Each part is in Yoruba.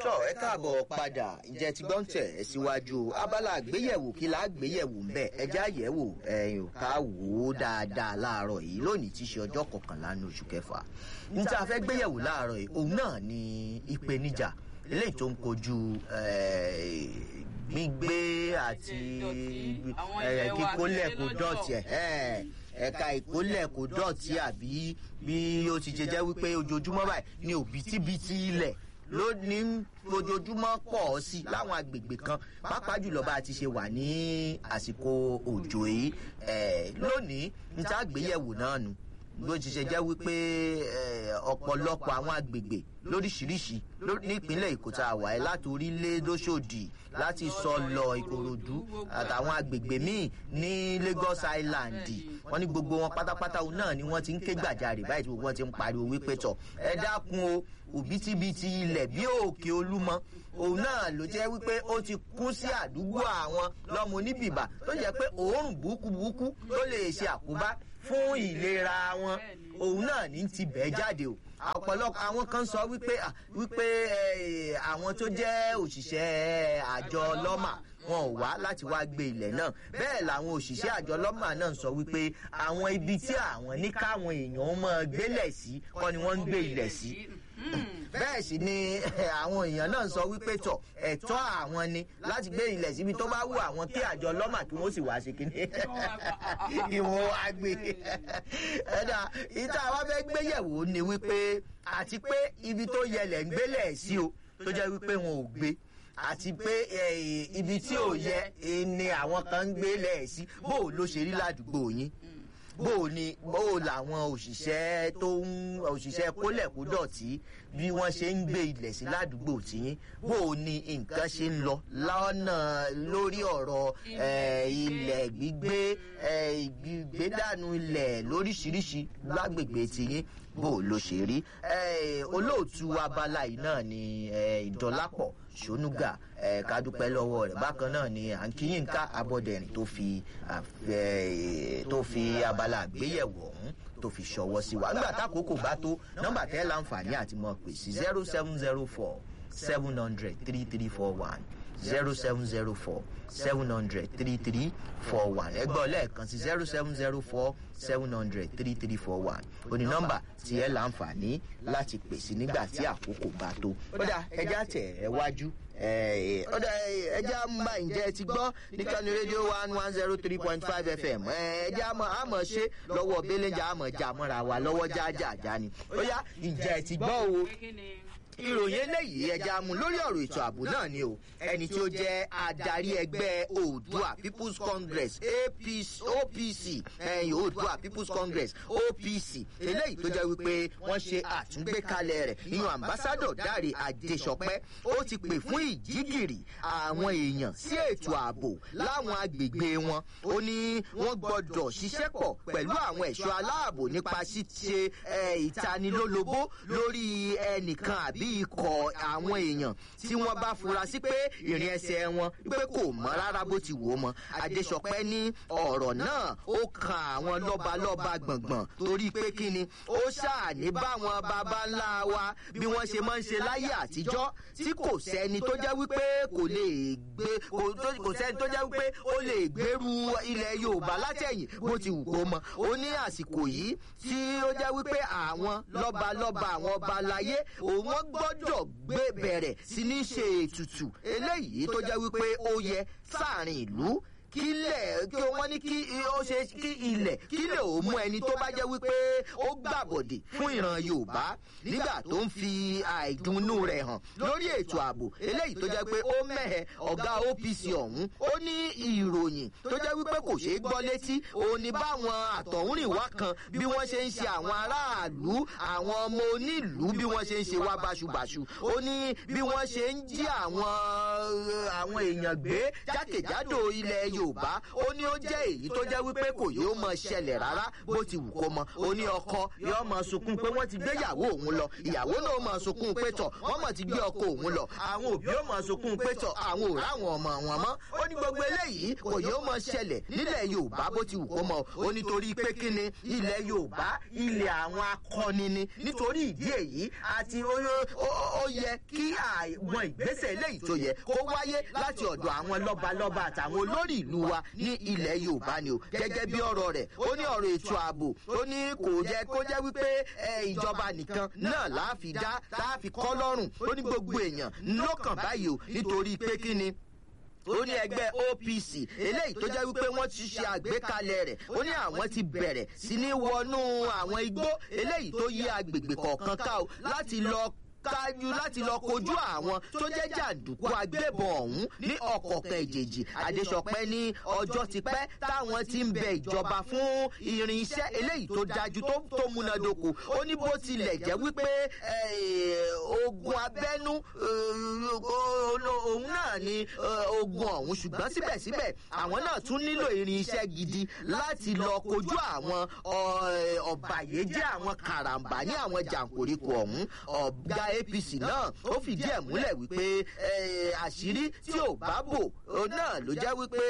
tọ́ ẹ káàbọ̀ padà ǹjẹ́ ti gbọ́n tẹ̀ ẹ́ síwájú abala àgbéyẹ̀wò kí la àgbéyẹ̀wò ń bẹ̀ ẹjẹ́ àyẹ̀wò ẹ̀yìn ká wò ó dáadáa láàárọ̀ yìí lónìí tí í ṣe ọjọ́ kọkànlá ní oṣù kẹfà níta fẹ́ gbéyẹ̀wò láàárọ̀ yìí òun náà ni ìpèníjà eléyìí tó ń kojú gbígbé àti kíkólẹ̀ kó dọ̀tí ẹ̀ ẹ̀ka ìkólẹ̀ kó dọ̀tí àbí bí ó ti ṣe jẹ́ wípé ojoojúmọ́ báyìí ní òbítíbitì ilẹ̀ ló ní ojoojúmọ́ pọ̀ sí láwọn agbègbè kan pàápàá jùlọ bá a ti ṣe wà ní àsìkò òjò yìí lónìí níta àgbéyẹ̀wò náà nù bó ti ṣe jẹ́ wípé ọ̀pọ̀lọpọ̀ àwọn agbègbè lóríṣiríṣi nípínlẹ̀ èkó tá a wà ẹ́ láti orílẹ̀ lóṣòdì láti sọlọ ìkòròdú àtàwọn agbègbè míì ní lagos island wọn ní gbogbo wọn pátápátá náà ni wọn ti ń ké gbàjarè báyìí tí gbogbo wọn ti ń pariwo wípé tọ ẹ dákun o òbítíbitì ilẹ̀ bí òkè olúmọ òun náà ló jẹ́ wípé ó ti kún sí àdúgbò àwọn lọ́mọ oníbìbà tó jẹ́ pé òórùn burúkú tó lè ṣe àkóbá fún ìlera wọn òun náà ní ti bẹ́ẹ̀ jáde o ọ̀pọ̀lọpọ̀ àwọn kan sọ wípé wípé àwọn tó jẹ́ òṣìṣẹ́ àjọ lọ́mà wọn ò wá láti wá gbé ilẹ̀ náà bẹ́ẹ̀ làwọn òṣìṣẹ́ àjọ lọ́mà náà sọ wípé àwọn ibi tí àwọn ní káwọn èèyàn máa gbélẹ̀ sí kọ́ ni wọ́n ń gbé ilẹ̀ sí bẹ́ẹ̀ sì ni àwọn èèyàn náà sọ wípé tọ̀ ẹ̀tọ́ àwọn ni láti gbé ilẹ̀ síbi tó bá wù àwọn kí àjọ lọ́mà kí wọ́n sì wá ṣe kíní ìwọ̀n àgbè ẹ̀dá ìta wa fẹ́ gbéyẹ̀wò ni wípé àti pé ibi tó yẹlẹ̀ ń gbélẹ̀ sí o tó jẹ́ wípé wọn ò gbé àti pé ibi tí ò yẹ ni àwọn kan ń gbélẹ̀ sí bó o ló ṣe rí ládùúgbò yín bó o ní bó o làwọn òṣìṣẹ́ tó ń òṣìṣẹ́ kólẹ̀kódọ̀tí bí wọ́n ṣe ń gbé ilẹ̀ sí ládùúgbò tiyín bó o ní nǹkan ṣe ń lọ lọ́nà lórí ọ̀rọ̀ ilẹ̀ gbígbé ìgbédànù ilẹ̀ lóríṣiríṣi lágbègbè tiyín bó o ló ṣe rí olóòtú abala yìí náà ni ìdọ́lápọ̀ sonuga ká dúpẹ́ lọ́wọ́ rẹ̀ bákan náà ni à ń kíyìnká abọ́dẹ̀rìn tó fi tó fi abala àgbéyẹ̀wò ọ̀hún tó fi ṣọwọ́ sí wa nígbà tákòókò bá tó nọ́mbà tẹ́ láǹfààní àti mọ̀ pé sí zero seven zero four seven hundred three three four one zero seven zero four seven hundred three three four one ẹgbẹ́ ọlẹ́ẹ̀kan sí zero seven zero four seven hundred three three four one òní nọ́mbà tí ẹ láǹfààní láti pèsè nígbà tí àkókò bá tó. ó dà ẹja tẹ̀ ẹ wájú ó dà ẹja ń bá ǹjẹ́ ti gbọ́ níkànnì rédíò one one zero three point five fm ẹja àmọ̀ ṣe lọ́wọ́ belenja àmọ̀ jà mọ́ra wa lọ́wọ́ jájájá ni ó yá ǹjẹ́ ti gbọ́ o ìròyìn eléyìí ẹja mu lórí ọ̀rọ̀ ètò ààbò náà ni o ẹni tí ó jẹ́ adarí ẹgbẹ́ oòdua people's congress apc opc ẹ̀yìn oòdua people's congress opc eléyìí tó jẹ́ wípé wọ́n ṣe àtúngbékalẹ̀ rẹ̀ ìyún ambassadọ̀ dáre adéṣọpẹ́ ó ti pè fún ìjígìrì àwọn èèyàn sí ètò ààbò láwọn agbègbè wọn ó ní wọ́n gbọ́dọ̀ ṣiṣẹ́ pọ̀ pẹ̀lú àwọn ẹ̀ṣọ́ aláàbò nípa ṣíṣe ìtanilólobó lórí ẹnìkan àbí bí ikọ̀ àwọn èèyàn tí wọ́n bá fura sí pé ìrìn ẹsẹ̀ wọn pé kò mọ́ rárá bó ti wò ó mọ́ adéṣọpẹ́ ní ọ̀rọ̀ náà ó kan àwọn lọ́balọ́ba gbọ̀ngbọ̀n torí pé kí ni ó ṣàní báwọn baba ńlá wa bí wọ́n ṣe máa ń ṣe láyé àtijọ́ tí kò sẹ́ni tó jẹ́ wípé kò lè gbé kò sẹ́ni tó jẹ́ wípé ó lè gbèrú ilẹ̀ yorùbá látẹ̀yìn bó ti wù kó mọ́ ó ní àsìkò yìí tí ó jẹ́ wípé àwọn lọ́balọ́ba àwọn ọba láyé òun wọ́n gbọ́dọ̀ gbé bẹ̀rẹ̀ sí ní ṣe ètùtù eléyìí tó jẹ́ wípé ó yẹ sáàrin ìlú kílẹ̀ kí wọ́n ní kí ó ṣe kí ilẹ̀ kílẹ̀ ò mú ẹni tó bá jẹ́ wípé ó gbàbọ̀dè fún ìran yorùbá nígbà tó ń fi àìdùnnú rẹ̀ hàn lórí ètò ààbò eléyìí tó jẹ́ pé ó mẹ́hẹ̀ ọ̀gá opc ọ̀hún ó ní ìròyìn tó jẹ́ wípé kò ṣeé gbọ́ létí òun ni báwọn àtọ̀húnrìnwá kan bí wọ́n ṣe ń ṣe àwọn aráàlú àwọn ọmọ onílùú bí wọ́n ṣe ń ṣe wá báṣubàṣu ó ní bí wọ́n ṣe ń jí àwọn àwọn èèyàn gbé jákèjádò ilẹ̀ yorùbá yorùbá ó ní ó jẹ́ èyí tó jẹ́ wípé kò yóò mọ ṣẹlẹ̀ rárá bó ti wù kó mọ ó ní ọkọ yóò mọ sunkún pé wọ́n ti gbé ìyàwó òun lọ ìyàwó náà mọ sunkún pé tọ̀ wọ́n mọ̀ ti gbé ọkọ òun lọ àwọn òbí ó mọ sunkún pé tọ̀ àwọn ò ráwọn ọmọ wọn mọ́ ó ní gbogbo eléyìí kò yóò mọ ṣẹlẹ̀ nílẹ̀ yorùbá bó ti wù kó mọ ó nítorí pé kí ni ilẹ̀ yorùbá ilẹ̀ àwọn akọni ni nítorí ìdí èyí àti ó yẹ kí àwọn ìgbésẹ̀ eléyìí tó yẹ kó wáyé láti ọ̀dọ̀ àwọn lọ́balọ́ba àtàwọn olórí ìlú wa ní ilẹ̀ yorùbá ni o gẹ́gẹ́ bí ọ̀rọ̀ rẹ̀ ó ní ọ̀rọ̀ ètò ààbò ó ní kò jẹ́ kó jẹ́ wípé ìjọba nìkan náà láàfi dá láàfi kọ́ lọ́rùn ó ní gbogbo èèyàn lọ́kàn báyìí o nítorí pé kí ni ó ní ẹgbẹ́ opc eléyìí tó jẹ́ wípé wọ́n ti ṣe àgbékalẹ̀ rẹ̀ ó ní àwọn ti bẹ̀rẹ̀ sí ní wọnú àwọn igbó eléyìí tó yí agbègbè kọ̀ọ̀kan ká o láti lọ kájú láti lọ kojú àwọn tó jẹ́ jàǹdùkú agbébọn ọ̀hún ní ọ̀kọ̀ọ̀kan ìjèjì àdéṣọpẹ́ ní ọjọ́ ti pẹ́ táwọn ti ń bẹ ìjọba fún irinṣẹ́ eléyìí tó dájú tó múnádóko ó ní bó tilẹ̀ jẹ́ wípé ogun abẹ́nú òun náà ni ogun ọ̀hún ṣùgbọ́n síbẹ̀síbẹ̀ àwọn náà tún nílò irinṣẹ́ gidi láti lọ kojú àwọn ọ̀bàyéjẹ́ àwọn karambà ní àwọn jàǹkóríkò ọ̀hún ọ̀gá apc náà ó fìdí ẹ̀ múlẹ̀ wípé àṣírí tí ò bá bò náà ló jẹ́ wípé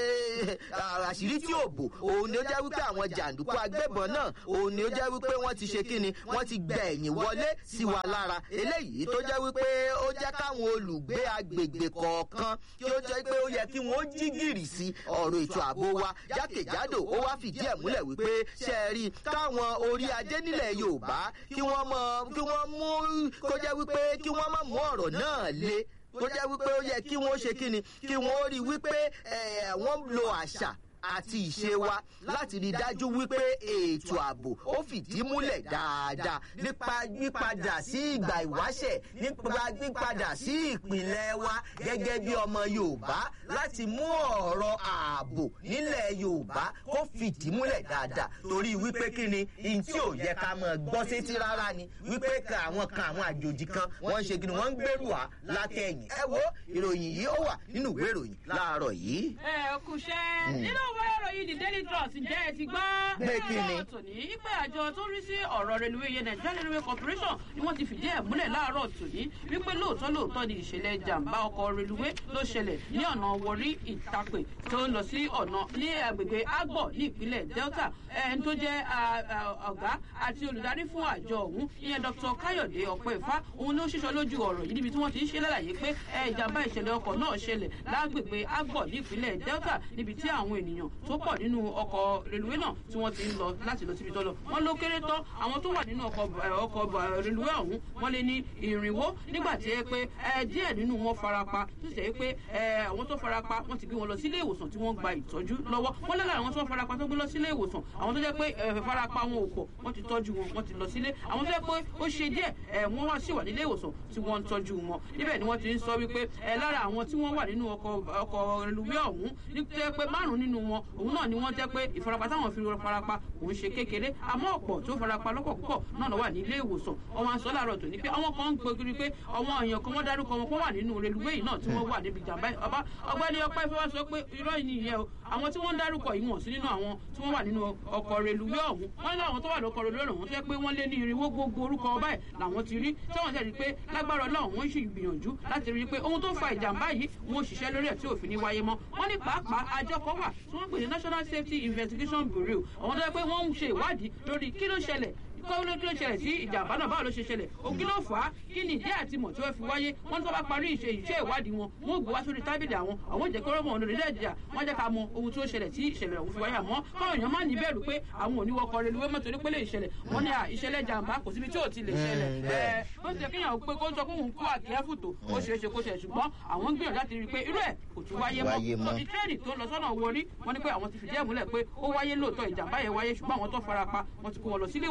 àṣírí tí ò bò òun ni ó jẹ́ wípé àwọn jàǹdùkú agbébọn náà òun ni ó jẹ́ wípé wọ́n ti ṣe kíni wọ́n ti gbẹ ẹ̀yìn wọlé sí wa lára eléyìí tó jẹ́ wípé ó jẹ́ káwọn olùgbé agbègbè kọ̀ọ̀kan kí ó jẹ́ pé ó yẹ kí wọ́n jí gìrì sí ọ̀rọ̀ ètò ààbò wa jákèjádò ó wá fìdí ẹ̀ múlẹ̀ wípé ṣe é rí káwọn orí adé nílẹ̀ yorùbá kí wọ́n mọ kí wọ́n mú kó jẹ́ wípé pé kí wọ́n má mú ọ̀rọ̀ náà le tó jẹ́ wípé ó yẹ kí wọ́n ṣe kí ni kí wọ́n rí wípé wọ́n lo àṣà àti ìṣe wa láti rí dájú wípé ètò ààbò ó fìdí múlẹ̀ dáadáa nípa yípadà sí ìgbà ìwáṣẹ̀ nípa yípadà sí ìpìlẹ̀ wa gẹ́gẹ́ bí ọmọ yorùbá láti mú ọ̀rọ̀ ààbò nílẹ̀ yorùbá kó fìdí múlẹ̀ dáadáa torí wípé kí ni ihun tí ò yẹ ká mọ̀ gbọ́ sétí rárá ni wípé ka àwọn kan àwọn àjòjì kan wọ́n ń ṣe kí ni wọ́n ń gbèrú wa látẹ̀yìn ẹ wo ìròyìn yìí ó wà nínú ìwé ìròyìn láàárọ̀ yìí. ẹ kùṣẹ́ nínú ìwé ìròyìn the daily trust ǹjẹ́ ẹ ti gbọ́. Pé kí ni? láàárọ̀ tòní pé àjọ tó rí sí ọ̀rọ̀ reluwé yẹn Nigeria railway corporation ni wọ́n ti fìdí ẹ̀ múlẹ̀ láàárọ̀ tòní wípé lóòótọ́ lóòótọ́ ni ìṣẹ̀lẹ̀ jàǹbá ọkọ̀ reluwé ló ṣẹlẹ̀ ní ọ̀nà wọrí ìtàpè tó ń lọ sí ọ̀nà ní agbègbè agbọ̀ ní ìpínlẹ̀ delta ẹni tó jẹ́ ọ̀gá àti olùdarí fún àjọ ọ̀hún ìyẹn dr káyọ̀dé ọ̀pẹ́ ìfá òun ló ṣíṣọ lójú ọ̀rọ̀ yìí níbi tí wọ́n ti ń ṣe lálàyé pé ìjàmbá ìṣẹ̀lẹ̀ ọkọ̀ náà ṣẹlẹ̀ lágbègbè agbọ̀ ní ìpínlẹ̀ delta níbi tí àwọn ènìyàn tó pọ̀ nínú ọkọ̀ reluwé náà tí wọ́n ti ń lọ láti lọ síbi tó lọ wọ́n ló kéré tán àwọn tó wà nínú ọkọ̀ reluwé ọ̀hún wọ́n lé ní ìrìnwó nígbà tí ẹ pé díẹ̀ nínú wọn farapa tó sì jẹ́ pé àwọn tó farapa wọ́n ti gbé wọn lọ sílé ìwòsàn tí wọ́n gba ìtọ́jú lọ́wọ́ wọ́n lé lára àwọn tó farapa tó gbé lọ sílé ìwòsàn àwọn tó jẹ́ pé farapa wọn ò pọ̀ wọ́n ti tọ́jú wọn wọ́n ti lọ sílé àwọn tó jẹ́ pé ó ṣe díẹ̀ wọ́n wá sí wà nílé ìwòsàn tí wọ́n ń tọ́jú wọn níbẹ̀ ni wọ́n ti ń sọ wípé lára àwọn tí wọ́n wà nínú ọkọ̀ reluwé ọ̀hún ní jẹ́ pé márùn-ún nínú wọn òun náà ni wọ́n jẹ́ pé ìfarapa táwọn fi farapa òun ṣe kékeré àmọ́ ọ̀pọ̀ tó farapa lọ́pọ̀ púpọ̀ náà lọ wà ní ilé ìwòsàn ọmọ aṣọ láàárọ̀ tòní pé àwọn kan ń gbogiri pé àwọn èèyàn kan wọ́n dárúkọ wọn kó wà nínú reluwé yìí náà tí wọ́n wà níbi ìjàmbá ọba ọgbẹ́ni ọpẹ́ fẹ́ wá sọ pé irọ́ yìí nìyẹn o àwọn tí wọ́n ń dárúkọ yìí wọ̀n sí nínú àwọn tí wọ́n wà nínú ọkọ̀ reluwé ọ̀hún wọ́n ní àwọn tó wà lọ́kọ̀ reluwé ọ̀hún tó yẹ pé wọ́n lé ní irinwó gbogbo orúkọ ọba ẹ̀ làwọn ti rí tí wọ́n sì rí pé lágbára ọlọ́run wọ́n sì gbìyànjú láti rí i pé ohun tó fa ìjàmbá yìí wọ́n ò ṣiṣẹ́ lórí ẹ̀ tí òfin ní wáyé mọ́ wọ́n ní pàápàá àjọ kan wà tí wọ́n pè ní national safety investigation bureau àwọn tó yẹ pé wọ́n ń ṣe ìwádìí lórí kí ló ṣẹlẹ̀ kọ́ ló kí ló ṣẹlẹ̀ sí ìjàmbá náà báwo ló ṣe ṣẹlẹ̀ òkí ló fà á kí ni ìdí àti mọ̀ tí wọ́n fi wáyé wọ́n ní tó bá parí ìṣe ìṣe ìwádìí wọn wọ́n gbé wá sórí tábìlì àwọn àwọn ìjẹ́ kọ́rọ́ mọ̀ lórí lẹ́ẹ̀dìjà wọ́n jẹ́ ká mọ ohun tí ó ṣẹlẹ̀ tí ìṣẹ̀lẹ̀ ọ̀hún fi wáyé àmọ́ káwọn èèyàn máa ní bẹ̀rù pé àwọn ò ní wọkọ̀ rẹ̀ lówó mọ́tò nípele ìṣẹ̀lẹ̀ wọ́n ní ìṣẹ̀lẹ̀ jàǹbá kò síbi tí ò ti lè ṣẹlẹ̀ ẹ̀ bó ti jẹ́ kéèyàn pé kó sọ pé òun kó àkíyẹ́fù tó ó ṣeé ṣe kó ṣe ṣùgbọ́n àwọn ń gbìyànjú láti rí i pé irú ẹ̀ kò tún wáyé mọ́ ti tírẹ́ẹ̀nì tó lọ sọ́nà wọrí wọ́n ní pé àwọn ti fìdí ẹ̀ múlẹ̀ pé ó wáyé lóòótọ́ ìjàmbá yẹn wáyé ṣùgbọ́n àwọn tó farapa wọ́n ti kó wọn lọ sílé ìwòsàn tí wọ́n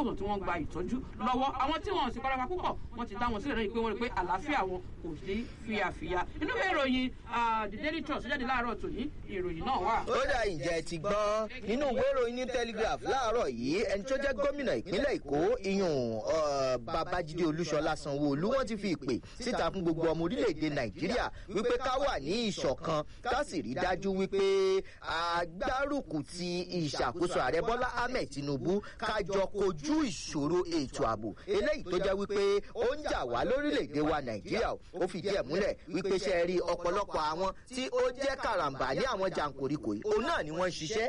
gba ìtọ́jú lọ́wọ́ àwọn tí wọn ò sì farapa púpọ̀ wọ́n ti dá wọn sílẹ̀ lẹ́yìn pé wọ́n rí pé àlàáfíà wọn kò sí fíafíà inú ìwé ìròyìn the daily trust jáde láàárọ̀ tòní ìròyìn náà wà. ó dà ìjẹ́ ti gbọ́ nínú ìwé ìròyìn ní telegraph láàárọ̀ yìí ẹni tó jẹ́ gómìnà ìpínlẹ̀ èkó iyùn babájídé olúṣọlá sanwó-olú wọ́n ti fi ìpè síta fún gbogbo ọmọ orílẹ̀-èdè nàìjíríà wípé ká wà ní ìṣọ̀kan ká sì rí dájú wípé agbárùkù ti ìṣàkóso ààrẹ bọ́lá ahmed tinubu ká jọ kojú ìṣòro ètò ààbò eléyìí tó jẹ́ wípé ó ń jà wá lórílẹ̀-èdè wa nàìjíríà ó fìdí ẹ̀ múlẹ̀ wípé ṣe rí ọ̀pọ̀lọpọ̀ àwọn tí ó jẹ́ karambà ní àwọn jàǹkóríkò yìí òun náà ni wọ́n ń ṣiṣẹ́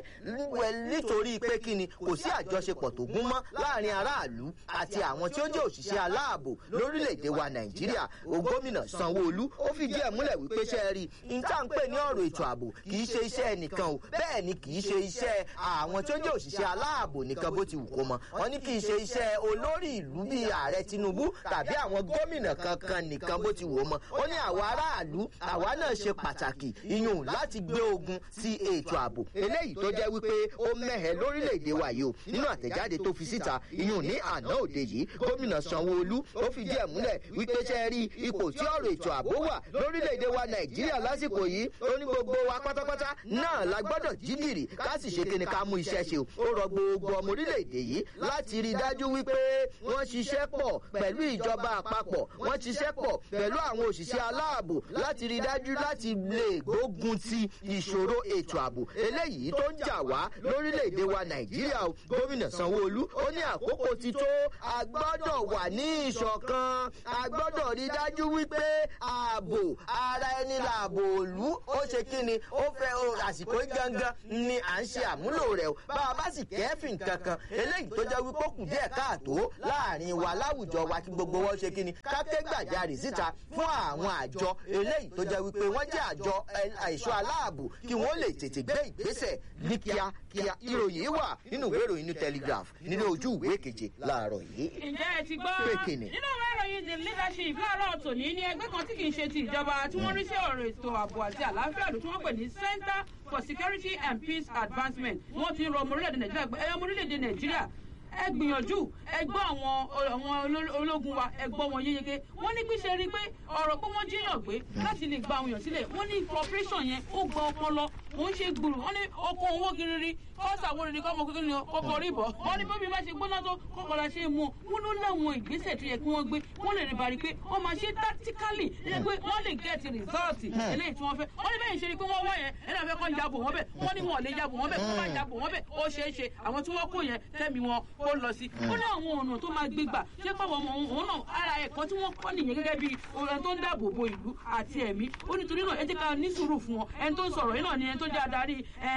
nítorí pé kí ni kò sí àjọṣepọ̀ tó gún mọ́ láàrin aráàlú àti àwọn tí ó jẹ́ òṣìṣẹ́ aláàbò lórílẹ̀‐èdè wa nàìjíríà o gómìnà sanwó-olú ó fìdí ẹ̀ múlẹ̀ wípé ṣe rí níta ń pè ní ọ̀rọ̀ ètò ààbò kì í ṣe iṣẹ́ ẹnìkan o bẹ́ẹ̀ ni kì í ṣe iṣẹ́ àwọn tí ó jẹ́ òṣìṣẹ́ aláàbò nìkan bó ti wù kó mọ wọn ní kì í ṣe iṣẹ́ olórí ìlú bíi ààrẹ tinubu tàbí àwọn gómìnà kankan nìkan bó ti wù ó mọ ó ní àwọn aráàlú àwa náà ṣe pàtàkì iyùn láti gbé ogun sí ètò ààbò eléyìí tó jẹ́ wípé ó mẹ́hẹ̀ lórílẹ̀‐èdè wa yìí o nínú àtẹ̀jáde tó fi síta iyùn ní àná òde yìí gómìnà sanwó-olú ó fìdí ẹ̀ múlẹ̀ wípé ṣe rí ipò tí ọ̀rọ̀ ètò ààbò wà lórílẹ̀‐èdè wa nàìjíríà lásìkò yìí ó ní gbogbo wa pátápátá náà la gbọ́dọ̀ jí gìrì ká sì ṣe kíni ká mú iṣẹ́ ṣe o ó rọ gbogbo ọmọ orílẹ̀‐èdè yìí láti rí i dájú wípé wọ́n ṣiṣẹ́ pọ̀ pẹ̀lú ìjọba àpapọ̀ wọ́n ṣiṣẹ́ pọ̀ pẹ̀lú àwọn òṣìṣẹ́ aláàbò láti rí i dájú láti lè gbógun ti ìṣòro ètò ààbò eléyìí tó ń jà wá lórílẹ̀‐èdè wa nàìjíríà o gómìnà sanwó-olú ó ní àkókò ti tó a gbọ́dọ̀ wà ní ìṣọ̀kan a gbọ́dọ̀ rí dájú wípé ààbò ara ẹni làbò òlú ó ṣe kí ni ó fẹ́ àsìkò gangan ni à ń ṣe àmúlò rẹ̀ o bá a bá sì kẹ́fìn kankan eléyìí tó jẹ́ wípé ó kù díẹ̀ káàtó láàrin wa láwùjọ wa kí gbogbo wọn ṣe kí ni káké gbàjarè síta fún àwọn àjọ eléyìí tó jẹ́ wípé wọ́n jẹ́ àjọ ẹ̀ṣọ́ aláàbò kí wọ́n lè tètè gbé ìgbésẹ̀ ní kíákíá ìròyìn wà nínú ìwé ìròyìn ní telegraph nínú ojú ìwé keje láàárọ̀ yìí. ǹjẹ́ ẹ ti gbọ́ Pékinì. nínú ìwé ìròyìn the leadership láàárọ̀ tòní ní ẹgbẹ́ kan tí kì í ṣe ti ìjọba tí wọ́n rí sí ọ̀rọ̀ ètò ààbò àti àlàáfíà lò tí wọ́n pè ní center for security and peace advancement wọ́n ti ń rọ ọmọ orílẹ̀-èdè nàìjíríà pé ẹ̀yọ́ ọmọ orílẹ̀-èdè nàìjíríà ẹ gbìyànjú ẹ gbọ́ àwọn àwọn ológun wa ẹ gbọ́ wọn yéyege wọ́n ní pí ṣe rí i pé ọ̀rọ̀ pé wọ́n jíyàn gbé láti lè gba àwọn èèyàn sílẹ̀ wọ́n ní cooperation yẹn ó gba ọpọlọ kò ń ṣe gbùrù wọ́n ní oko owó kiriri kọ́sà wo ni kọ́mọ kékeré ni kọ́kọ́ rí bọ̀ wọ́n ní bóbi bá ṣe gbóná tó kọ́kọ́ la ṣe é mú wọn ló láwọn ìgbésẹ̀ tó yẹ kí wọ́n gbé wọ́n lè rí bari pé wọ́n máa ṣe tactically ẹ pé wọ́n lè get result eléyìí tí wọ́n fẹ́ wọ́n ní bẹ́ẹ̀ ṣe ni pé wọ́n wọ́ yẹn ẹ̀rọ fẹ́ kọ́ yabò wọ́n bẹ̀ wọ́n ní wọn ò lè yabò wọ́n bẹ̀ wọ́n bá yabò wọ́n bẹ̀ ó ṣeé ṣe àwọn tí wọ́n kó yẹn tẹ́mi wọn kó lọ sí ó ní àwọn ọ̀nà tó máa gbégbà ṣé pàwọ́ ọmọ òun náà ara ẹ̀kọ́ tí wọ́n kọ́ nìyẹn gẹ́gẹ́ bí ohun tó ń dáàbò bo ìlú àti ẹ̀mí ó nítorí náà ẹ jẹ́ ká ní sùúrù fún wọn ẹni tó ń sọ̀rọ̀ yìí náà ni ẹni tó jẹ́ adarí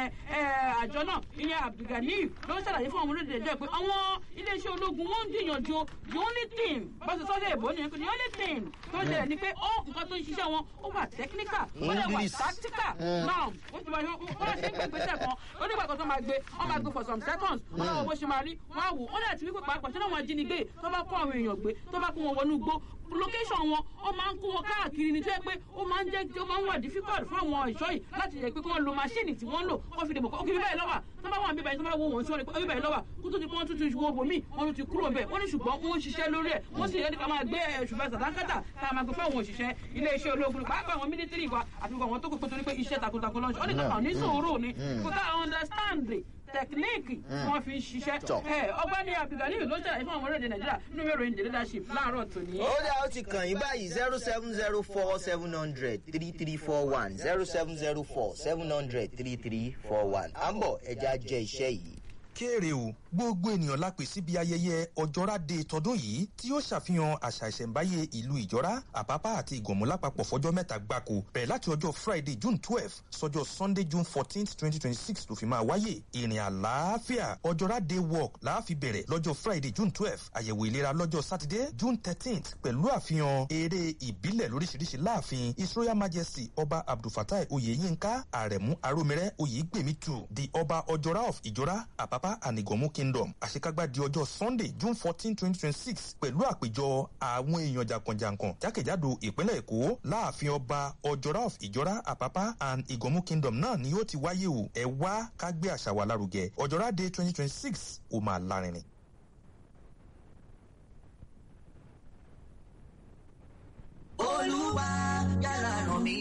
àjọ náà ìyẹn abdulganiyu ló ń ṣàlàyé fún àwọn olóde ẹjọ́ pé àwọn iléeṣẹ́ ológun wọ́n ń gbìyànjú the only thing bọ́sẹ̀ sọ́dẹ̀ èbó nìyẹn pé the only thing tó ń ṣẹlẹ̀ ni pé ó nǹkan tó ń ṣiṣẹ́ wọn ó wà technical ó lè wà tactical now ó ti máa ṣe wọ́n ṣe ń gbé ìgbésẹ̀ kan ó nígbà kan tó máa gbé wọ́n máa gbé for some seconds wọ́n náà wọ́n bó ṣe máa rí wọ́n á wò ó dẹ̀ ti wípé pàápàá tí wọ́n ajínigbé tó bá kó àwọn èèyàn gbé tó bá kó wọn wọnú igbó location wọn ó máa ń kó wọn káàkiri ní tó yẹ pé ó máa ń jẹ́ ó máa ń wà difficult fún àwọn ìṣọ́ yìí láti yẹ pé kí wọ́n lo machine tí wọ́n ń lò kó fi dìbò kó kí bíbẹ̀ lọ́wà tó bá wà níbẹ̀ tó bá wo wọn sí wọn ní bíbẹ̀ lọ́wà kó tó ti pọ́n tuntun ìṣòwò bòmí wọn ló ti kúrò bẹ́ẹ̀ wọ́n ní ṣùgbọ́n wọ́n ń ṣiṣẹ́ lórí ẹ̀ wọ́n sì yẹ ká máa gbé ṣùgbọ́n sàdánkátà ká máa gbé fáwọn òṣìṣẹ́ iléeṣẹ́ ológun pàápàá àwọn mílítírì wa àti àwọn tó kókó torí pé iṣẹ́ takuntakun lọ́nṣọ́ ó ní kankan ní sòwúrò ni kò ká understand tẹkiníìkì tí wọ́n fi ń ṣiṣẹ́. ọgbẹ́ni abdulganiyu ló ṣàlàyé fún àwọn orílẹ̀-èdè nàìjíríà nínú ìwé ìròyìn the leadership láàárọ̀ tòní. ó dá ó ti kàn yín báyìí zero seven zero four seven hundred three three four one zero seven zero four seven hundred three three four one à ń bọ̀ ẹja jẹ iṣẹ́ yìí. kéèrè o gbogbo ènìyàn la pè síbi ayẹyẹ ọjọ́ra de tọdún yìí tí yóò ṣàfihàn àṣà ìṣẹ̀ǹbáyé ìlú ìjọ́ra àpápá àti ìgànmú lápapọ̀ fọjọ́ mẹ́ta gbáko bẹ̀rẹ̀ láti ọjọ́ friday june twelve sọjọ́ sunday june fourteenth twenty twenty six ló fi máa wáyè ìrìn àlàáfíà ọjọ́ra day walk láàfi bẹ̀rẹ̀ lọ́jọ́ friday june twelve àyẹ̀wò ìlera lọ́jọ́ saturday june thirteenth pẹ̀lú àfihàn eré ìbílẹ̀ lóríṣiríṣi láàfin his royal majesty ọba abdulfatai oyeyinka àrẹ̀mú arómirẹ́ oyègbèmítù the ọba ọjọ́ra of ìjọ́ra àpápá and ìgànmú kingdom àṣekágbá di ọjọ́ sunday june fourteen twenty twenty six pẹ̀lú àpéjọ àwọn èèyàn jàǹkànjàǹkàn jákèjádò ìpínlẹ̀ èkó láàfin ọba ọjọ́ra of ìjọ́ra àpápá and ìgànmú kingdom náà ni yóò ti wáyé o ẹ wá ká gbé àṣà wa lárugẹ ọjọ́ra day twenty twenty six ó máa lárinrin.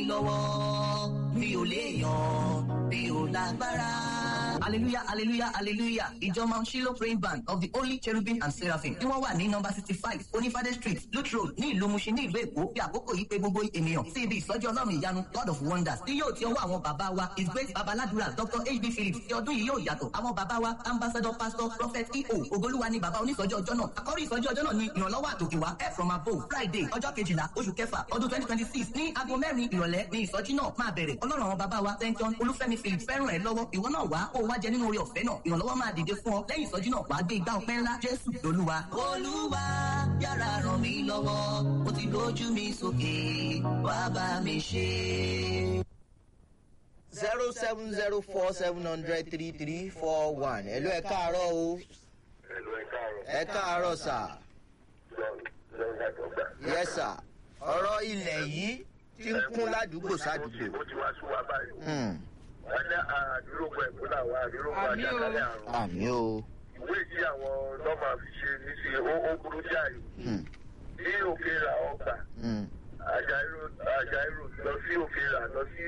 lọ́wọ́ mi ò léèyàn mi ò lágbára. hallelujah hallelujah hallelujah ìjọ mount shiloh praying band of the holy cherubim and seraphim tí wọ́n wà ní nọmba sixty five onífàdé street lut road ní ìlú mushin ní ìlú èkó bí àkókò yìí pé gbogbo ènìyàn sí ibi ìsọjí ọlọ́run ìyanu god of wonders tí yóò ti ọwọ́ àwọn bàbá wa his great babaládùúrà dr hb phillips ti ọdún yìí yóò yàtọ̀ àwọn bàbá wa ambassador pastor prophet eo ogolúwa ni bàbá onísọjí ọjọ́ náà àkọ́rí ìsọjí ọjọ́ náà ni ìrànlọ́wọ́ àtòkè wá help from above friday ọjọ́ kejìlá oṣù kẹfà ọdún twenty twenty six ní aago mẹ́rin ìrọ̀lẹ́ ní ìsọjí náà máa bẹ̀rẹ̀ ọlọ́run àwọn bàbá wa st john olúfẹ́mi phillips fẹ́ràn ẹ̀ lọ́wọ́ ìwọ náà wá kó o wá jẹ nínú oore ọ̀fẹ́ náà ìrànlọ́wọ́ máa dìde fún ọ lẹ́yìn ìsọjí náà wàá gbé igbá ọpẹ́ ńlá jésù lolúwa. olúwa yára ràn mí lọ́wọ́ mo ti lójú mi sókè wá bá mi ṣe. zero seven zero four seven hundred three three four one ẹ̀lú ẹ̀ káàárọ̀ o Ẹ̀lú ẹ káàárọ̀. ẹ̀ káàárọ̀ sà John John Àjọgbà. yẹ sà ọ̀rọ̀ ilẹ̀ yìí ti ń kún ládùúgbò sádùúgbò Ó ti wá sún wa báyìí. Hmm, Wọ́n ní àdúrógbò ẹ̀kọ́ náà wá àdúrógbò Àmì o. àjàkálẹ̀ àrùn. àmì o Ìwé tí àwọn nọ́mà fi ṣe ní sí ó ó burú jáì. Hmm, Ní òkè ra ọgbà, hmm, Àjàírò lọ sí òkè ra lọ sí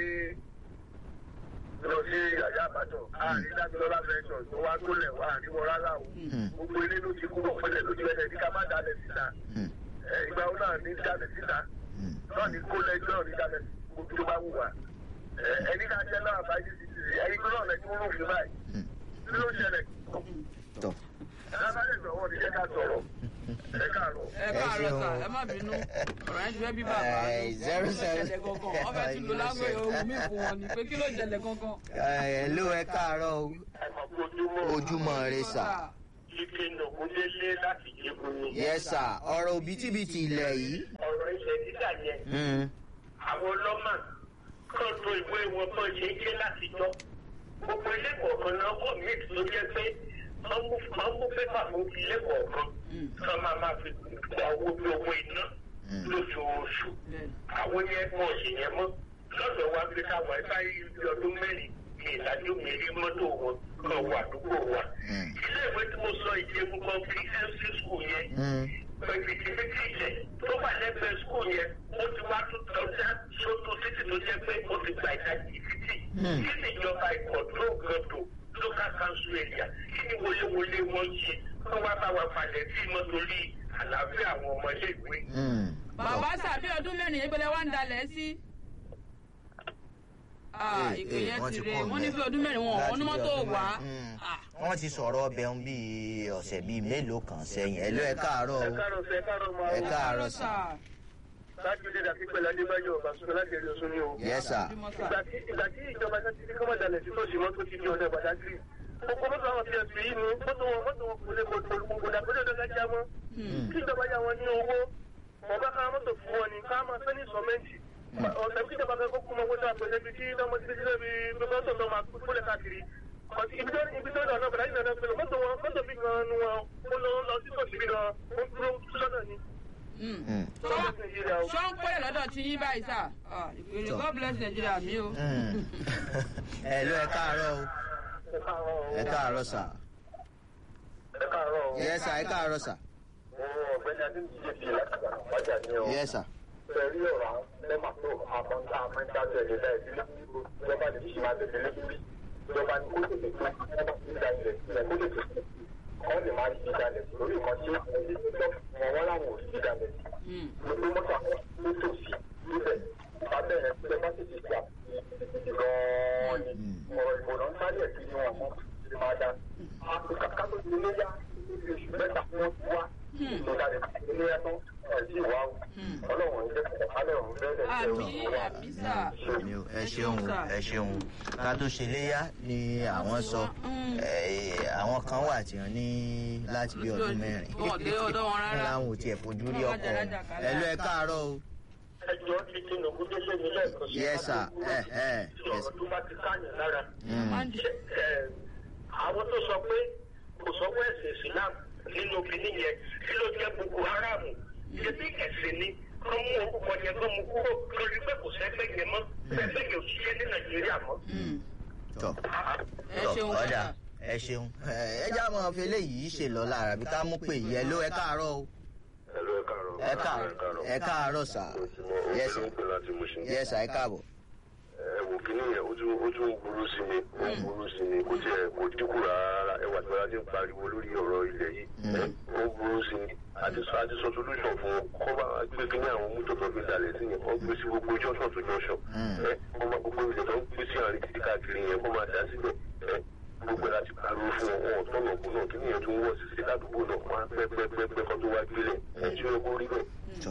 lọ sí àyà àbájọ. Àárín Dábìlọ́lá Fẹ́ṣọ̀ tó wá gbólẹ̀ wá àríwọ̀ rárá o. hmm, Gbogbo ilé ló ti kúrò pẹ́lẹ̀ lójú ẹ̀rẹ̀ ní ká má dalẹ̀ síta. hmm, Ẹ̀, Ìgbà wo náà ní dalẹ̀ síta? hmm. náà ní kó lẹ́jọ́ ní dalẹ̀ gbogbo tó bá wù wá. Ẹ- ẹni ká jẹ́ náà bá yé ti ti ẹni tó náà lẹ́jọ́ rò fún báyìí. Hmm. kí ló ṣẹlẹ̀? tọ́ lábàlẹ̀ sọ̀rọ̀ ní jẹ́ ká sọ̀rọ̀. ẹ káàárọ̀. ẹ káàárọ̀ sà ẹ má bínú ọ̀rọ̀ yẹn ti fẹ́ bí bàbá Eh, zero kí ló seven- ṣẹlẹ̀ gangan wọ́n fẹ́ tún lo lágbè ohun mi fún wọn ni pé kí ló ṣẹlẹ̀ gangan. ẹ̀lú ẹ̀ káàárọ̀ o ẹ̀mọ̀ ojúmọ́ ojúmọ́ rẹ sà ike nàkúndélé láti jẹun ni. yẹ sà ọ̀rọ̀ òbítíbitì ilẹ̀ yìí ọ̀rọ̀ ilẹ̀ dídà yẹn Hmm, àwọn ọlọ́mà kan tó ìwé wọn bọ́ ṣe ń ké látijọ́. gbogbo ilé kọ̀ọ̀kan náà kọ̀ mí tó jẹ́ pé wọ́n mú wọ́n mú pépà fún ilé kọ̀ọ̀kan kan máa máa fi gba owó bí owó iná lóṣooṣù. Bẹ́ẹ̀ni. àwọn yẹn wọn ò sì yẹn mọ́ lọ́dọ̀ wa pé káwọn ẹ̀ bá yí ọdún mẹ́rin ní ìdájọ́ mi rí mọ́tò wọn kan wà àdúgbò wa. Mm. ilé ìwé tí mo sọ ìjẹun kan fi mc school yẹn hmm, pẹ̀lú ìdíbítì ilẹ̀ tó wà lẹ́gbẹ̀ẹ́ school yẹn ó ti wá tó tọ́jà sótó títì tó jẹ́ pé ó ti gba ìdajì títì Hmm. kí ni ìjọba ìkọ̀dúró gọ́dọ̀ local council area kí ni wọléwọlé wọn ṣe kó wá bá wa falẹ̀ sí mọ́ torí àlàáfíà àwọn ọmọ ilé ìwé. hmm. bàbá sàbí ọdún mẹ́rin yẹn gbẹlẹ́ wá ń dalẹ̀ sí. Ah, Eh, ìpè eh, yẹn wọ́n ti ti rè kúrò wọ́n ní ńbẹ̀. fi ọdún mẹ́rin wọn Láti ọ̀hún ní bí mọ́tò ọdún wá. mẹ́rin. Hmm. Ah, wọ́n ti sọ̀rọ̀ ọbẹ̀ ń bíi ọ̀sẹ̀ bíi mélòó kan sẹ́yìn ẹ̀lú ẹ̀ káàárọ̀ ẹ o káàárọ̀ sẹ́ ẹ káàárọ̀ máa ẹ wọ. káàárọ̀ sà láti ilé dàbí pẹ̀lú adébáyọ̀ ọ̀bàṣúná láti ẹ̀rí ọ̀ṣun ni o. yẹ sà ojúmọ́ sà. ìgbà tí ìgbà tí ìjọba ṣe ti ní kọ́mọ̀ dalẹ̀ sí tòṣì mọ́tò ti di ọ̀dà gbàdágìrì. gbogbo mọ́tò àwọn ti ẹ̀sùn yìí ni mọ́tò wọn mọ́tò wọn kò lè kò kò kò kò dàgbé lọ́dọ̀ gájá mọ́. kí ìjọba yà wọn ní owó ọba ká mọ́tò fún wọn ni ká máa fẹ́ ní sọ́mẹ́ǹtì. ọ̀sẹ̀ kí ìjọba kan kó kú mọ́ wọ́n sọ àpẹẹrẹ bíi kí ọmọ ti ti bí mọ́tò tó máa kúlẹ̀ káàkiri. Ọtí ibi tó ibi tó lọ́nà bẹ̀rẹ̀ ìlànà pẹ̀lú mọ́tò wọn mọ́tò bí gan nu wọn ó lọ lọ sí tòṣì bí gan ó dúró sọ́dọ̀ ni. Hmm. Hmm, Sọ́dọ̀ Nàìjíríà o. ṣọ́ ń pẹ́lẹ̀ lọ́dọ̀ tí yín báyìí sà. Ah, ìpèrè Tọ́. God bless Nigeria mi o. hmm. ẹ̀lú ẹ̀ káàárọ̀ o Ẹ káàárọ̀ o. ẹ̀ káàárọ̀ sà Ẹ káàárọ̀ o. yẹ sà ẹ̀ káàárọ̀ sà ọ̀gbẹ́ni adébíyẹ ti lágbàá wájà ní ọ. yẹ sà pẹ̀lú ọ̀rọ̀ àwọn lẹ́mà tó àmọ́ńtà àmọ́ńtà tẹ̀lé láì sí ìjọba ní kí máa tẹ̀lé lẹ́kùnrí ìjọba ní kó tètè tó ìjọba ní ìdá ilẹ̀ ilẹ̀ kó tètè tó wọ́n lè máa ṣí ìdálẹ̀ lórí nǹkan tí wọ́n wọ́n láwọn ò sí ìdálẹ̀ Hmm. gbogbo mọ́tò àwọn tó tò sí níbẹ̀ ìbábẹ̀rẹ̀ ìjọba tètè gbà gan-an ni ọ̀rọ̀ ìbò náà ń sáré ẹ̀ kí ni wọ́n mọ́ ti máa dá kátó ti lé yá oṣù mẹ́ta fún wọn ti wá ìtòkàlẹ̀ ilé ẹ̀tọ́ ẹ̀ sí ìwà ọlọ́run ń jẹ́ kálẹ̀ ọ̀hún bẹ́ẹ̀ àmì àmì sà. Àmì o, ẹ ṣeun o, ẹ ṣeun ká tó ṣe léyà ni àwọn sọ Mm. Eh, àwọn kan wà tí wọn ní láti bí ọdún mẹ́rin Wọn ò dé ọ̀dọ̀ wọn rárá. láwọn ò tiẹ̀ fojú rí Wọn ọkọ rájà rájà kalẹ̀. ẹ̀lú ẹ̀ káàárọ̀ o ẹjọ́ ti tinubu délé mi lẹ́ẹ̀kan sí Yes, sir. Eh, eh, yes. ọ̀rọ̀ tó bá ti káyàn lára Hmm, Wọ́n ń Ṣé, ẹ, àwọn tó sọ pé kò sọ́wọ́ ẹ̀sìn islam nínú kìíní yẹn kí ló jẹ́ boko haram ṣe bí ẹ̀sìn ni kán mú orúkọ yẹn kán mú kúrò lórí pé kò sẹ́gbẹ́ yẹn mọ́ sẹ́gbẹ́ yẹn ò ṣiṣẹ́ ní nàìjíríà mọ́. Hmm. tọ́ ẹ tọ́ ṣeun ọ̀dà sà. ẹ ṣeun ẹ já mọ́ fi eléyìí ṣe lọ lára bí ká mú pé yẹ ló ẹ káàárọ̀ o ẹ̀rọ ẹ̀ kàrọ̀ ẹ káàárọ̀ ẹ káàárọ̀ sà yes sir yes sir ẹ káàbọ̀. ẹ wò kí nìyẹn ó tún ó tún burú sí mi ó burú sí mi kò tiẹ̀ kò dínkù rárá ẹwà tí wọ́n ti ń pariwo lórí ọ̀rọ̀ ilẹ̀ yìí ó burú sí mi àti sọ àti sọ solution fún kọ́ bá gbé kí ní àwọn mọ́tò tó fi dalẹ̀ sí yẹn kọ́ gbé sí gbogbo junction to junction ẹ kọ́ máa gbogbo ilẹ̀ tó ń gbé sí àárín títí káàkiri yẹn kọ́ máa dá síbẹ̀ ẹ gbogbo ẹ̀ láti pariwo fún wọn wọn tọ̀nà kú náà kí nìyẹn tún wọ̀ sí sí ládùúgbò náà wọn á pẹ́ pẹ́ pẹ́ pẹ́ kọ́ tó wá gbélé ẹ̀ tí ó kó rí bẹ́ẹ̀. tọ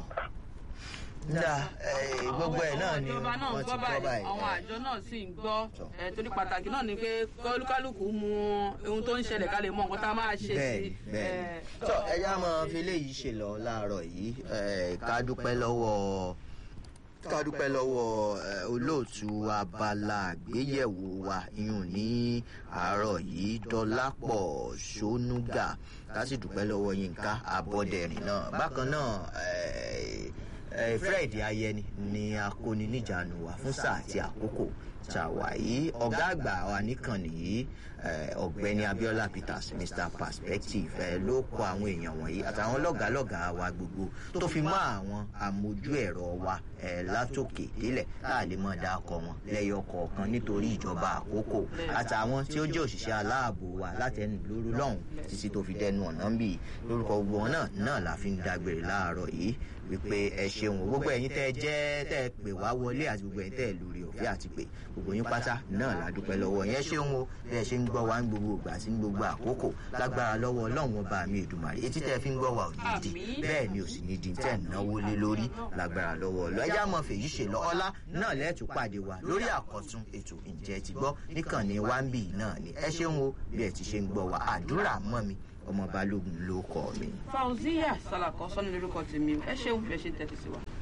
nda gbogbo ẹ náà ni ìjọba náà ń wọn ti gbọ́ gbọ́ báyìí báyìí. àwọn àjọ náà sì ń gbọ́ ẹ̀ torí pàtàkì náà ni pé kọ́lùkálùkù mú ohun tó ń ṣẹlẹ̀ ká lè mọ nǹkan tá a máa ṣe sí bẹ́ẹ̀ni bẹ́ẹ̀ni tọ ẹjá máa fi léyìí ṣe lọ láàárọ̀ yìí ẹ, ká dúpẹ́ lọ́wọ́ ká dúpẹ́ lọ́wọ́ ẹ, olóòtú abala àgbéyẹ̀wò wa iyùn ní àárọ̀ yìí dọ́lápọ̀ ṣónúgà ká sì dúpẹ́ lọ́wọ́ yínká abọ́dẹ̀rìn náà bákan náà ẹ, ẹ, fred ayẹni ni akóni níjànú wa fún sáà àti àkókò ṣàwáyé ọ̀gá àgbà wa níkànnì yìí eh, ọ̀gbẹ́ni abiola peters mr perspective eh, ló kọ àwọn èèyàn wọ̀nyí àtàwọn lọ́gàálọ́gàá wa gbogbo tó fi mọ́ àwọn àmójú ẹ̀rọ wa eh, látòkè délẹ̀ tá a lè mọ̀ dákọ̀ wọn lẹ́yọ kọ̀ọ̀kan nítorí ìjọba àkókò àtàwọn tí ó jẹ́ òṣìṣẹ́ aláàbò wa látẹnu lóru lọ́hùn títí tó fi dẹnu ọ̀nà ń bì lórúkọ gbogbo wọn náà náà la fi ń dágbére láàárọ̀ yìí wípé ẹ ṣeun o. gbogbo ẹ̀yin tẹ́ ẹ jẹ́ tẹ́ ẹ pè wá wọlé àti gbogbo ẹ̀yin tẹ́ ẹ lórí ọ̀fẹ́ àti pé gbogbo yín pátá náà la dúpẹ́ lọ́wọ́ yẹn ṣeun o bí ẹ ṣe ń gbọ́ wa ń gbogbo ìgbà sí ní gbogbo àkókò lágbára lọ́wọ́ ọlọ́run ọba mi èdùmàrè etí tẹ́ ẹ fi ń gbọ́ wa ò ní di Àmín. bẹ́ẹ̀ ni ò sì ní di tẹ́ ẹ̀ náwó lé lórí lágbára lọ́wọ́ ọlọ́ ẹjá mọ̀ fèyí ṣe lọ ọlá náà lẹ́ẹ̀tún pàdé wa lórí àkọ́tún ètò ǹjẹ́ ti gbọ́ níkànnì wáńbì náà ni ẹ ṣeun o bí ẹ ti ṣe ń gbọ́ wa àdúrà mọ́ mi ọmọ balógun ló kọ́ mi. fauziya salakọ sọ́ni lórúkọ tèmi ẹ ṣeun bí ẹ ṣe ń tẹ́tí sí wa.